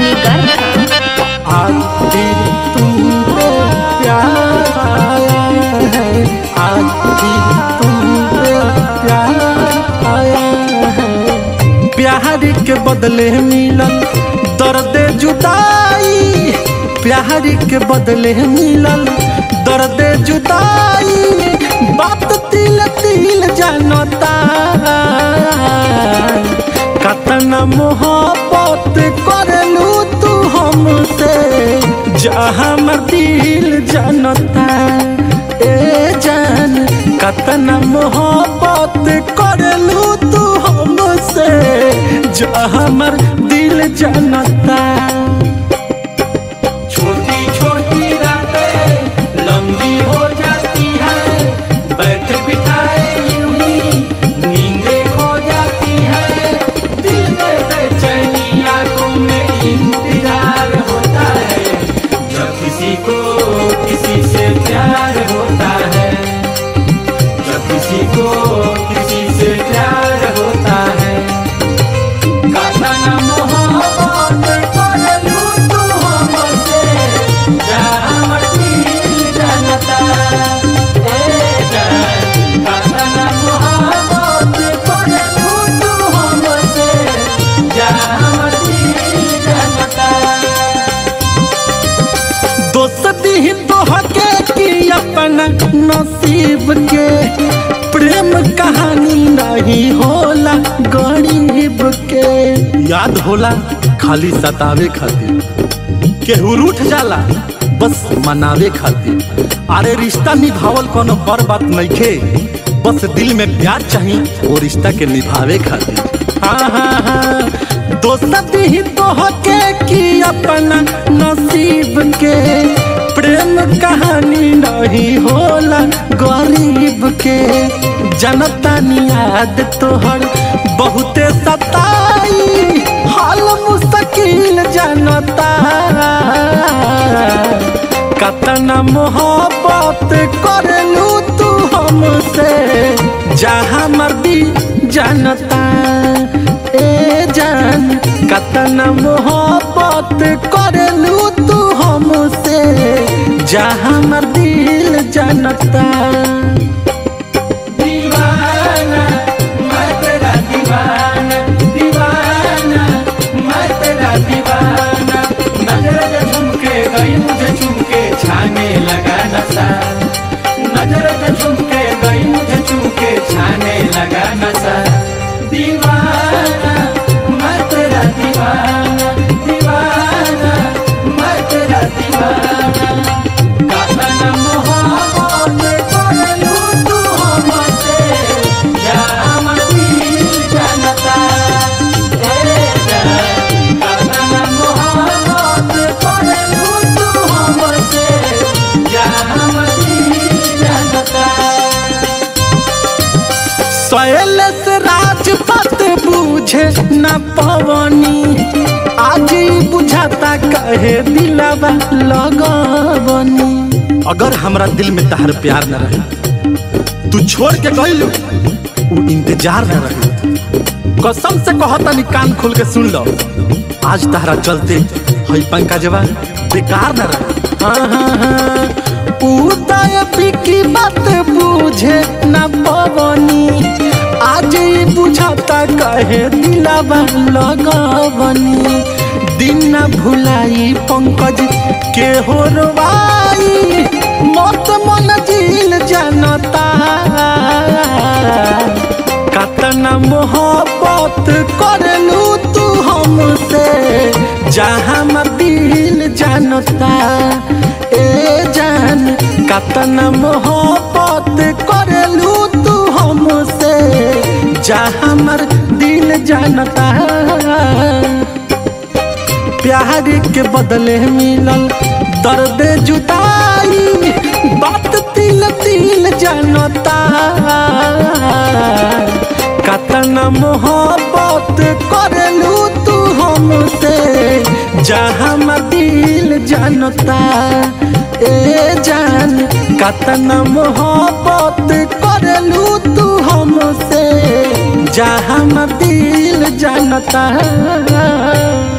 निगर आज फिर तुमको प्यार आया है आज फिर तुमको प्यार आया है प्यार के बदले मिलल दर्द जुदाई प्यार के बदले मिलल दर्द जुदाई बात तिल तिल जानता कतना मोहब्बत करलू तू हमसे जा हमर दिल जानता ए जान कतना मोहब्बत करलू तू हमसे जा हमर दिल जानता छोटी छोटी रातें लंबी हो जाती है बैठ बिठाए यूं ही नींदें खो जाती है दिल में बेचैनी आंखों में इंतजार होता है जब किसी को किसी से प्यार होता है जब किसी को किसी से प्यार होता है कतना मोहब्बत करलू तू हमसे जा हमर दिल जानता ए जान कतना मोहब्बत करलू तू हमसे जा हमर दिल जानता दोस्ती ही तोहके की अपना नसीब के प्रेम कहानी नहीं होला गरीब के याद होला खाली सतावे खातिर केहू रूठ जाला बस मनावे खातिर अरे रिश्ता निभावल कोनो बड़ बात नइखे बस दिल में प्यार चाही वो रिश्ता के निभावे खातिर हाँ हाँ हाँ दोस्त ही तोहके की अपना नसीब के प्रेम कहानी नहीं होला गरीब के जनता याद तोहर बहुते सताई हाल मुश्किल जनता कतना मोहब्बत करलू तू हमसे जहाँ मर्दी जानता ए जान कतना मोहब्बत करलू तू हमसे जहाँ मर दिल जानता दीवाना मैं तेरा दीवाना दीवाना मैं तेरा दीवाना नजर से झुमके गई मुझे झुमके छाने लगा नशा नजर से झुमके गई मुझे झुमके छाने लगा नशा दीवाना मैं तेरा दीवाना दीवाना मैं तेरा दीवाना कतना मोहब्बत करलू तू हमसे जा हमर दिल जानता ए जान कतना मोहब्बत करलू तू हमसे जा हमर दिल जानता शैलेश राजपत बूझे न पवनी आज ही बुझाता कहे दिलावा लगवनी अगर हमरा दिल में तहर प्यार न रहे तू छोड़ के गइलू उ इंतजार न रहे कसम से कहता कान खोल के सुन लो आज तहरा चलते हई पंकजवा बेकार न रहे हाँ हाँ हाँ उदय की बात बुझे न पवनी आज ही बुझाता कहे दिलावा लगवनी दिन न भुलाई पंकज के हो रवाई मत मन झील जानता कतना मोहब्बत करलू तू हमसे जहाँ मर दिल जानता ए जान कतना मोहब्बत करलू तू हमसे जहाँ मर दिल जानता प्यार के बदले मिलल दर्द जुदाई बात तिल तिल जानता कतना मोहब्बत करलू तू हमसे जहाँ मर दिल जानता ए जान कतना मोहब्बत करलू तू हमसे जहाँ मर दिल जानता